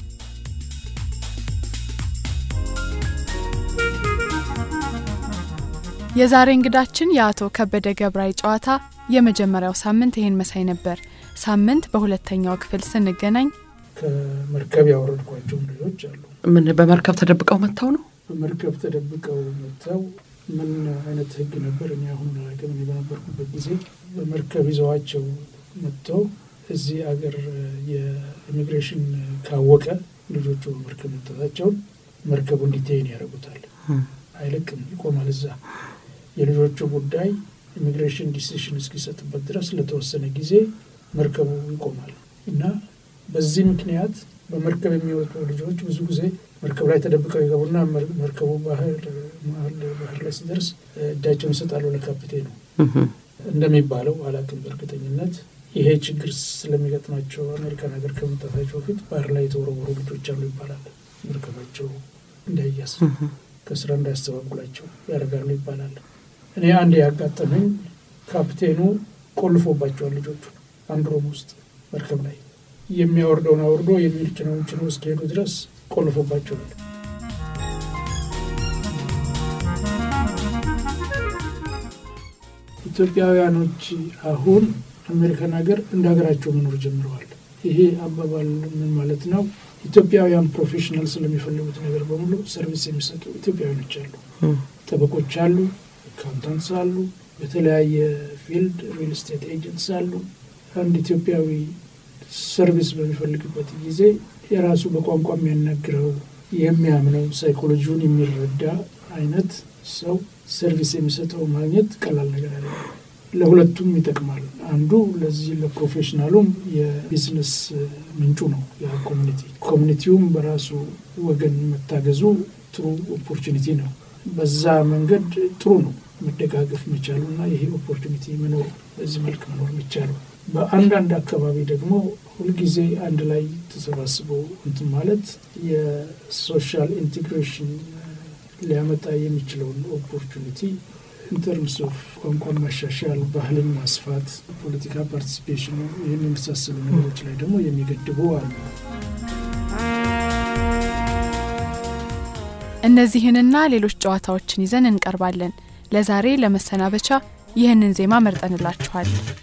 የዛሬ እንግዳችን የአቶ ከበደ ገብራይ ጨዋታ የመጀመሪያው ሳምንት ይሄን መሳይ ነበር። ሳምንት በሁለተኛው ክፍል ስንገናኝ ከመርከብ ያወረድኳቸው ልጆች አሉ። ምን በመርከብ ተደብቀው መጥተው ነው? በመርከብ ተደብቀው መጥተው ምን አይነት ሕግ ነበር እኔ አሁን አላውቅም። እኔ በነበርኩበት ጊዜ በመርከብ ይዘዋቸው መጥተው እዚህ አገር የኢሚግሬሽን ካወቀ ልጆቹ በመርከብ መጠታቸውን መርከቡ እንዲቴን ያደርጉታል። አይለቅም፣ ይቆማል እዛ የልጆቹ ጉዳይ ኢሚግሬሽን ዲሲሽን እስኪሰጥበት ድረስ ለተወሰነ ጊዜ መርከቡ ይቆማል እና በዚህ ምክንያት በመርከብ የሚወጡ ልጆች ብዙ ጊዜ መርከብ ላይ ተደብቀው ይገቡና መርከቡ ባህር ባህር ላይ ሲደርስ እጃቸውን ይሰጣሉ ለካፒቴኑ እንደሚባለው አላውቅም በእርግጠኝነት። ይሄ ችግር ስለሚገጥማቸው አሜሪካን ሀገር ከመምጣታቸው በፊት ባህር ላይ የተወረወሩ ልጆች አሉ ይባላል። መርከባቸው እንዳይያስ ከስራ እንዳያስተባጉላቸው ያደርጋሉ ይባላል። እኔ አንድ ያጋጠመኝ ካፕቴኑ ቆልፎባቸዋል ልጆቹ አንድ ሮም ውስጥ መርከብ ላይ የሚያወርደውን አውርዶ የሚጭነውን ጭነው እስኪሄዱ ድረስ ቆልፎባቸዋል። ኢትዮጵያውያኖች አሁን አሜሪካን ሀገር እንደ ሀገራቸው መኖር ጀምረዋል። ይሄ አባባል ምን ማለት ነው? ኢትዮጵያውያን ፕሮፌሽናል ስለሚፈልጉት ነገር በሙሉ ሰርቪስ የሚሰጡ ኢትዮጵያውያኖች አሉ። ጠበቆች አሉ፣ አካውንታንትስ አሉ፣ በተለያየ ፊልድ ሪል ስቴት ኤጀንትስ አሉ። አንድ ኢትዮጵያዊ ሰርቪስ በሚፈልግበት ጊዜ የራሱ በቋንቋ የሚያናግረው የሚያምነው ሳይኮሎጂውን የሚረዳ አይነት ሰው ሰርቪስ የሚሰጠው ማግኘት ቀላል ነገር አለ። ለሁለቱም ይጠቅማል። አንዱ ለዚህ ለፕሮፌሽናሉም የቢዝነስ ምንጩ ነው። ያ ኮሚኒቲ ኮሚኒቲውም በራሱ ወገን መታገዙ ጥሩ ኦፖርቹኒቲ ነው። በዛ መንገድ ጥሩ ነው መደጋገፍ መቻሉ እና ይሄ ኦፖርቹኒቲ መኖሩ በዚህ መልክ መኖር መቻሉ። በአንዳንድ አካባቢ ደግሞ ሁልጊዜ አንድ ላይ ተሰባስበው እንትን ማለት የሶሻል ኢንቴግሬሽን ሊያመጣ የሚችለውን ኦፖርቹኒቲ ኢንተርምስ ኦፍ ቋንቋን ማሻሻል፣ ባህልን ማስፋት፣ ፖለቲካ ፓርቲሲፔሽኑ ይህን የመሳሰሉ ነገሮች ላይ ደግሞ የሚገድቡ አሉ። እነዚህንና ሌሎች ጨዋታዎችን ይዘን እንቀርባለን። ለዛሬ ለመሰናበቻ ይህንን ዜማ መርጠንላችኋል።